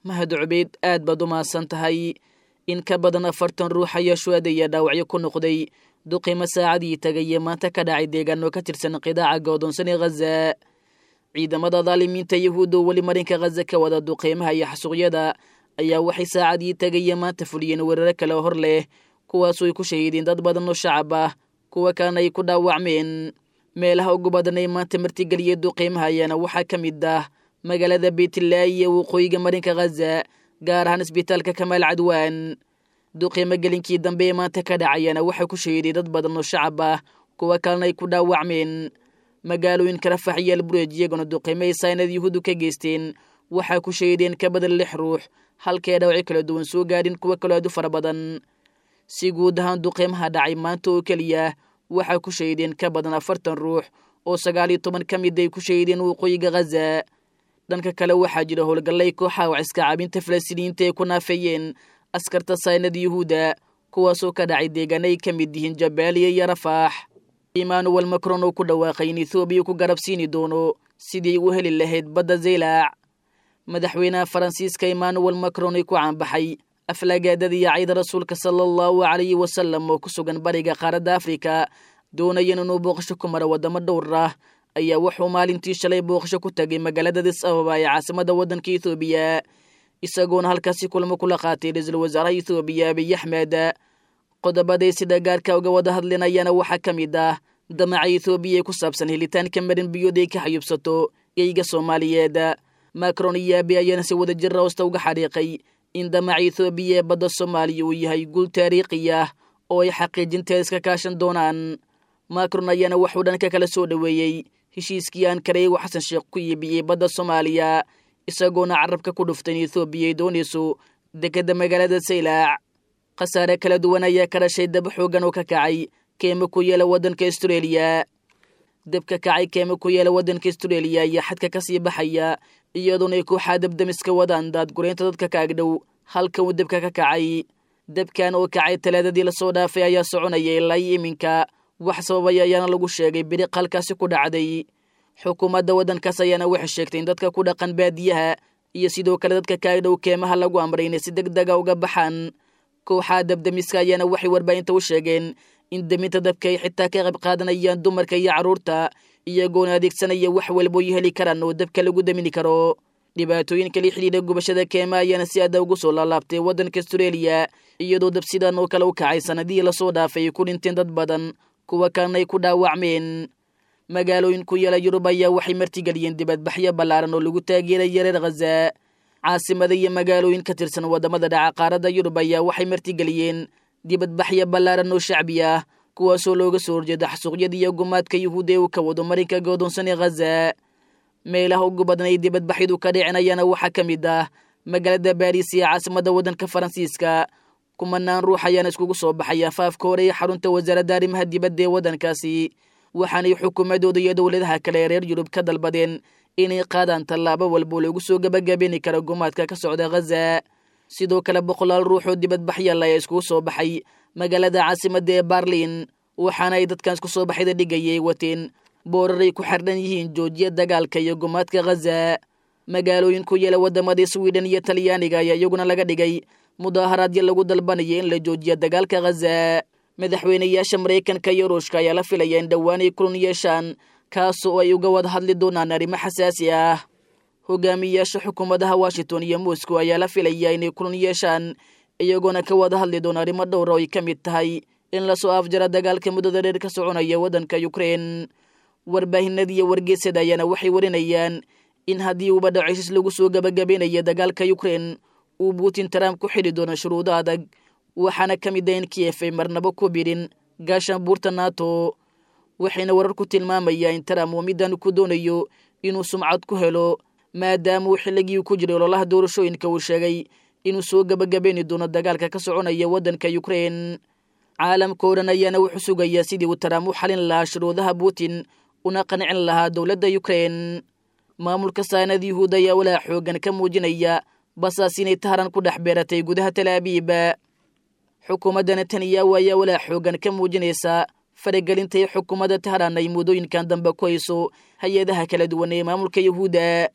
mahad cubeyd aad baad u mahadsan tahay in ka badan afartan ruux ayaa shuadaya dhaawacyo ku noqday duqimo saacadii tagaye maanta ka dhacay deegaano ka tirsan qidaaca go'doonsan ee khaza ciidamada daalimiinta yahuudda oo weli marinka khaza ka wada duqeymaha iyo xasuuqyada ayaa waxay saacadii tagaye maanta fuliyeen weeraro kale hor leh kuwaasoo ay ku shahiideen dad badan oo shacab ah kuwa kalena ay ku dhaawacmeen meelaha ugu badan ee maanta martigeliyay duqeymaha ayaana waxaa ka mid ah magaalada beytlaahi ee waqooyiga marinka khaza gaar ahaan isbitaalka kamaal cadwaan duqeymo gelinkii dambe ee maanta ka dhacayaana waxaa ku shahiiday dad badan oo shacab ah kuwa kalena ay ku dhaawacmeen magaalooyinka rafax iyo albureej iyaguna duqeymo ay saynad yahuudu ka geysteen waxaa ku shahiideen ka badan lix ruux halkae dhawacyo kala duwan soo gaadhin kuwo kaloo aad u fara badan si guud ahaan duqeymaha dhacay maanta oo keliya waxaa ku shahiideen ka badan afartan ruux oo sagaal iyo toban ka mid ay ku shahiideen waqooyiga khaza dhanka kale waxaa jira howlgallay kooxaha waciska caabinta falastiiniyiinta ay ku naafeeyeen askarta saynada yuhuudda kuwaasoo ka dhacay deegaana ay ka mid yihiin jabaaliya iyo rafaax emmanuel macron oo ku dhawaaqay in ethoobiya ku garab siini doono sidii u heli lahayd badda zaylaac madaxweynaha faransiiska emmanuel macron ay ku caanbaxay aflagaadada iyo cayda rasuulka sala allahu calayhi wasalam oo ku sugan bariga qaaradda afrika doonayan inuu booqasho ku maro waddamo dhowr ah ayaa wuxuu maalintii shalay booqasho ku tagay magaalada dis ababa ee caasimada waddanka ethoobiya isagoona halkaasi kulamo kula qaatay ra-iisul wasaaraha ethoobiya abiy axmed qodobaday sida gaarka uga wada hadlinayaana waxaa ka mid ah damaca ethoobiya ee ku saabsan helitaanka marin biyood ay ka xayuubsato geyga soomaaliyeed macron iyo abi ayaana si wada jira hoosta uga xariiqay in damaca ethoobiya ee badda soomaaliya uu yahay guul taariikhi ah oo ay xaqiijinteeda iska kaashan doonaan macron ayaana waxuu dhanka kala soo dhoweeyey heshiiskii aan kareego xasan sheekh ku iibiyey badda soomaaliya isagoona carabka ku dhuftay in ethoobiya ay doonayso dekedda magaalada saylaac khasaare kala duwan ayaa ka dhashay dab xoogan oo ka kacay keema ku yeela waddanka astareeliya dabka kacay keema ku yeela waddanka astareeliya ayaa xadka ka sii baxaya iyadoona ay kooxaa dabdamiska wadaan daadgureynta dadka ka agdhow halka uu dabka ka kacay dabkan oo kacay talaadadii lasoo dhaafay ayaa soconaya ilaa iminka wax sababay ayaana lagu sheegay biriq halkaasi ku dhacday xukuumadda waddankaas ayaana waxay sheegtay in dadka ku dhaqan baadiyaha iyo sidoo kale dadka ka agdhow keemaha lagu amray inay si deg dega uga baxaan kooxaha dabdamiska ayaana waxay warbaahinta u sheegeen in deminta dabka ay xitaa ka qayb qaadanayaan dumarka iyo carruurta iyagoona adeegsanaya wax walbo ay heli karaan oo dabka lagu damini karo dhibaatooyinka la xidhiidha gubashada keema ayaana si aada ugu soo laalaabtay waddanka astareeliya iyadoo dab sidan oo kale u kacay sanadihii lasoo dhaafay ay ku dhinteen dad badan kuwa kalena ay ku dhaawacmeen magaalooyin ku yaela yurub ayaa waxay martigeliyeen dibadbaxyo ballaaran oo lagu taageeraya reer khaza caasimada iyo magaalooyin ka tirsan waddamada dhaca qaaradda yurub ayaa waxay martigeliyeen dibadbaxyo ballaaran oo shacbi ah kuwaasoo looga soo horjeeda xasuuqyada iyo gumaadka yuhuud ee uu ka wado marinka godoonsan ee khaza meelaha ugu badan ay dibadbaxyadu ka dhicinayaana waxaa ka mid ah magaalada baariis iyo caasimada waddanka faransiiska kumanaan ruux ayaana iskugu soo baxay afaafka hore ee xarunta wasaaradda arrimaha dibadda ee waddankaasi waxaanay xukuumadooda iyo dowladaha kale ee reer yurub ka dalbadeen inay qaadaan tallaabo walbo lagu soo gebagabeeni karo gumaadka ka socda khaza sidoo kale boqolaal ruux oo dibadbaxyal ayaa iskugu soo baxay magaalada caasimadda ee barlin waxaana ay dadkan isku soo baxyada dhigayay wateen booraray ku xardhan yihiin joojiya dagaalka iyo gumaadka khaza magaalooyin ku yeela waddamadii swiden iyo talyaaniga ayaa iyaguna laga dhigay mudaaharaadyo lagu dalbanaya in la joojiya dagaalka khaza madaxweynayaasha maraykanka iyo ruushka ayaa la filaya in dhowaan ay kulan yeeshaan kaas oo ay uga wada hadli doonaan arrimo xasaasi ah hogaamiyayaasha xukuumadaha washington iyo moscow ayaa la filaya inay kulan yeeshaan iyagoona ka wada hadli doona arrimo dhowra oo ay ka mid tahay in lasoo afjara dagaalka muddada dheer ka soconaya waddanka ukrein warbaahinada iyo wargeysada ayaana waxay warinayaan in haddii uuba dhacisis lagu soo gebagabeynayo dagaalka ukrein uu putin trump ku xidhi doono shuruudo adag waxaana ka mid ah in kiyef ay marnabo ku bidhin gaashaan buurta nato waxayna warar ku tilmaamayaa in trump uu middan ku doonayo inuu sumcad ku helo maadaama uu xilligii ku jiray ololaha doorashooyinka uu sheegay inuu soo gebagabayni doono dagaalka ka soconaya waddanka ukrein caalamka oo dhan ayaana wuxuu sugayaa sidii uu trump u xalin lahaa shuruudaha putin una qancin lahaa dowladda ukrein maamulka saanad yuhuud ayaa walaa xoogan ka muujinaya basaas inay taharan ku dhex beeratay gudaha talaabiib xukuumadda netanyahu ayaa walaa xoogan ka muujinaysa faragelintay xukuumadda taharan ay muddooyinkan dambe ku hayso hay-adaha kala duwan ee maamulka yuhuudda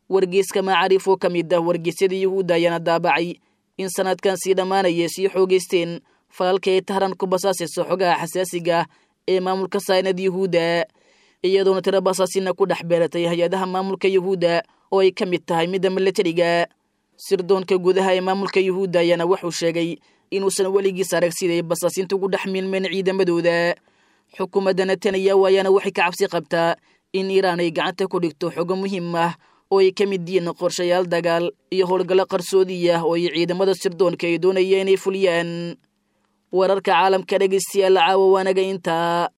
wargeyska macaariif oo ka mid ah wargeysyada yuhuudda ayaana daabacay in sanadkan sii dhammaanaya sii xoogeysteen falalka ay tahran ku basaasayso xogaha xasaasiga ah ee maamulka saynad yuhuudda iyadoona tiro basaasina ku dhex beeratay hay-adaha maamulka yuhuudda oo ay ka mid tahay midda milatariga sirdoonka gudaha ee maamulka yuhuudda ayaana wuxuu sheegay inuusan weligiis arag siday basaasinta ugu dhex milmeen ciidamadooda xukuumadda netanyahu ayaana waxay ka cabsi qabtaa in iiraan ay gacanta ku dhigto xogo muhiim ah oo ay ka mid yihiin qorshayaal dagaal iyo howlgallo qarsoodi ah oo ay ciidamada sirdoonka ay doonaya inay fuliyaan wararka caalamka dhegeystayaal caawa waanaga intaa